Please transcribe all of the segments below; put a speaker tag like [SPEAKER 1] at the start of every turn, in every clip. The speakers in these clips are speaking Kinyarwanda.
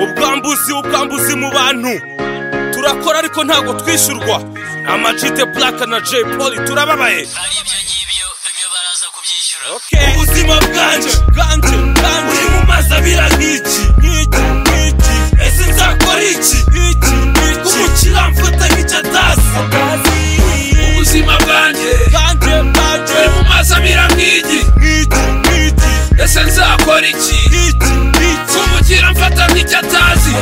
[SPEAKER 1] ubwambuzi ubwambuzi mu bantu turakora ariko ntabwo twishyurwa amajite purake na jay poli turababaye
[SPEAKER 2] ari ibyo ngibyo ibyo baraza kubyishyura
[SPEAKER 1] ubuzima bwanjye bwanjye bwanjye uri mu mazi abira nk'iki nk'iki nk'iki ese nzakora iki iki iki umukira mfata nk'icyatasi
[SPEAKER 3] ubuzima bwanjye
[SPEAKER 1] bwanjye bwanjye
[SPEAKER 3] buri mu maso abira nk'igi
[SPEAKER 1] nk'iki nk'iki
[SPEAKER 3] ese nzakora iki
[SPEAKER 1] nk'iki nk'iki
[SPEAKER 3] kumugira mfata nk'icyo atazi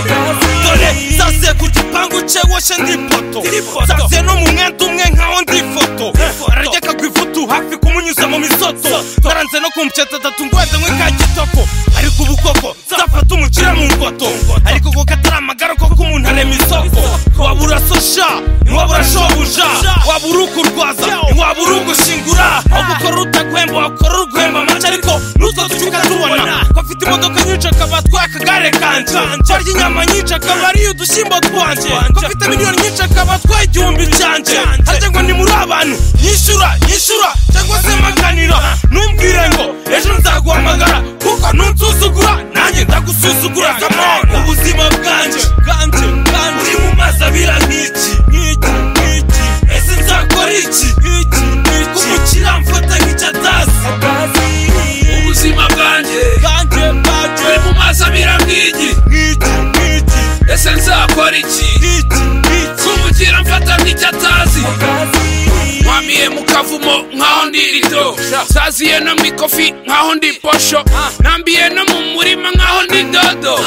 [SPEAKER 1] dore sase ku gipangu cye woshe ndi poto sase no mu mwenda umwe nkaho ndi foto ararya ku ifutu hafi kumunyuza mu misoto naranze no kumuketa atatu ngwende nkwe ka gitoko ariko ubu koko nzafata umukira mu ngoto ariko ko katari amagara koko umuntu arema isoko waba urasosha ntiwaba urashobuja waba uri ukurwaza ntiwaba uri ugushingura aho gukora utaguhemba wakora uruguhemba amata ariko nutwo ducuka tubona ko afite imodoka nyinshi akaba atwaye akagare kanje arya inyama nyinshi akaba ariyo udushyimbo twanje ko afite miliyoni nyinshi akaba atwaye igihumbi cyanjye harya ngo ni muri abantu yishyura yishyura cyangwa se maganira ntumbwire ngo ejo nzaguhamagara kuko ntunsuzugura nanjye ndagusuzugura kamana ubuzima bwanjye bwanjye bwanjye uri mu mazi abira nk'iki nk'iki nk'iki ese nzakora iki iki iki kumukira mfata nk'icyatasi
[SPEAKER 3] ubuzima bwanjye
[SPEAKER 1] bwanjye bwanjye
[SPEAKER 3] buri mu maso abira nk'igi
[SPEAKER 1] nk'iki nk'iki
[SPEAKER 3] ese nzakora iki
[SPEAKER 1] nk'iki nk'iki
[SPEAKER 3] kumugira mfata nk'icyo atazi nkwamiye mu kavumo nkaho ndi rido saziye no mu ikofi nkaho ndi posho nambiye no mu murima nkaho ndi dodo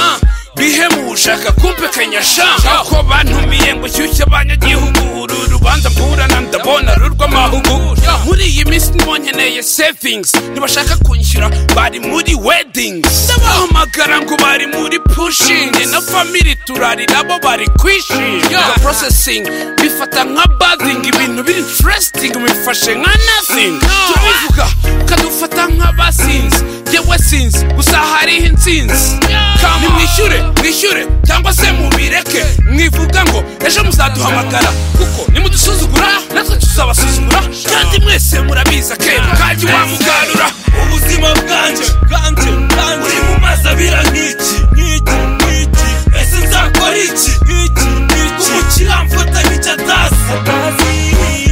[SPEAKER 3] bihemu ushaka kumpekanya shamba ko bantumiye ngo ushyushye abanyagihugu uru rubanza mburana ndabona rurw'amahugu muri iyi minsi nibo nkeneye savings ntibashaka kunshyira bari muri weddings ndabahamagara ngo bari muri pushing na family turarira bo bari kwishinga processing bifata nka bathing ibintu biri interesting bifashe nka nothing turabivuga ukadufata nk'abasinzi yewe sinzi gusa hariho intsinzi nimwishyure mwishyure cyangwa se mubireke mwivuga ngo ejo muzaduhamagara kuko nimudusuzugura natwe tuzabasuzugura kandi mwese murabizi akebo kajya wamugarura
[SPEAKER 1] ubuzima bwanjye bwanjye bwanjye uri mu mazi abira nk'iki nk'iki nk'iki ese nzakora iki iki iki umukira mfata nk'icyatasi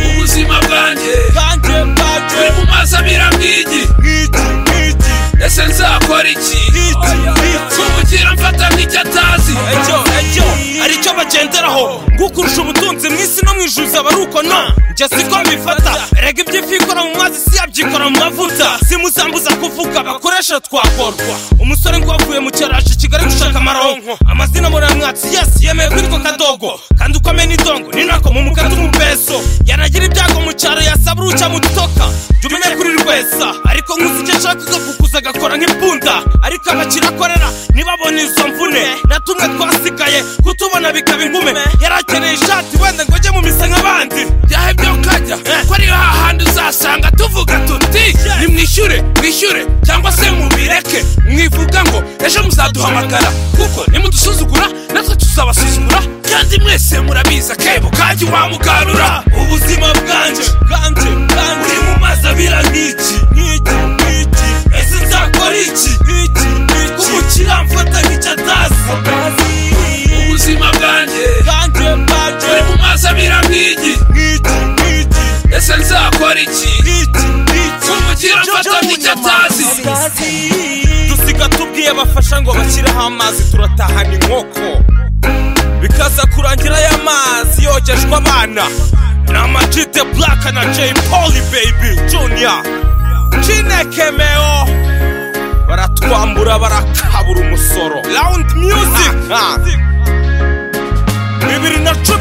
[SPEAKER 3] ubuzima bwanjye
[SPEAKER 1] bwanjye bwanjye
[SPEAKER 3] buri mu maso abira nk'igi
[SPEAKER 1] nk'iki nk'iki
[SPEAKER 3] ese nzakora iki
[SPEAKER 1] nk'iki nk'iki
[SPEAKER 3] kumugira mfata nk'icyo atazi
[SPEAKER 1] ecyo ecyo hari icyo bagenderaho gukurusha ubutunzi mu isi no mu ijuru zaba ari uko no njye siko mbifata erega ibyo ifi ikora mu mazi si yabyikora mu mavuta simuzambuza kuvuga bakoresha twakorwa umusore ngo wavuye mu cyaraje i kigali gushaka amaronko amazina muramwatsi yesi yemeye kuri ko kadogo kandi uko amena idongo ni nako mu mukati umupeso yanagira ibyago mu cyaro yasaba uruca mu dutoka jya umenye kuri rwesa ariko nkuzi icyo ashaka kukuza agakora nk'imbunda ariko abakira akorera ntibabone izo mvune na tumwe twasigaye kutubona bikaba inkume yarakeneye ishati wenda ngo ajye mu misa nk'abandi
[SPEAKER 3] byahe byo kajya ko ari hahandi uzasanga tuvuga tuti nimwishyure mwishyure cyangwa se mubireke mwivuga ngo ejo muzaduhamagara kuko nimudusuzugura natwe tuzabasuzugura kandi mwese murabizi akebo kajya wamugarura
[SPEAKER 1] ubuzima bwanjye bwanjye bwanjye uri mu mazi abira nk'iki nk'iki nk'iki ese nzakora iki iki iki umukira mfata nk'icyatasi
[SPEAKER 3] ubuzima bwanjye
[SPEAKER 1] bwanjye bwanjye
[SPEAKER 3] buri mu maso abira nk'igi
[SPEAKER 1] nk'iki nk'iki
[SPEAKER 3] ese nzakora iki
[SPEAKER 1] nk'iki nk'iki
[SPEAKER 3] kumugira mfata nk'icyo atazi
[SPEAKER 1] dusiga tubwiye abafasha ngo bashyireho amazi turatahana inkoko bikaza kurangira aya mazi yogejwe abana ni amajite buraka na jay poli baby junior cineke meo baratwambura barakabura umusoro rawundi music bibiri na cumi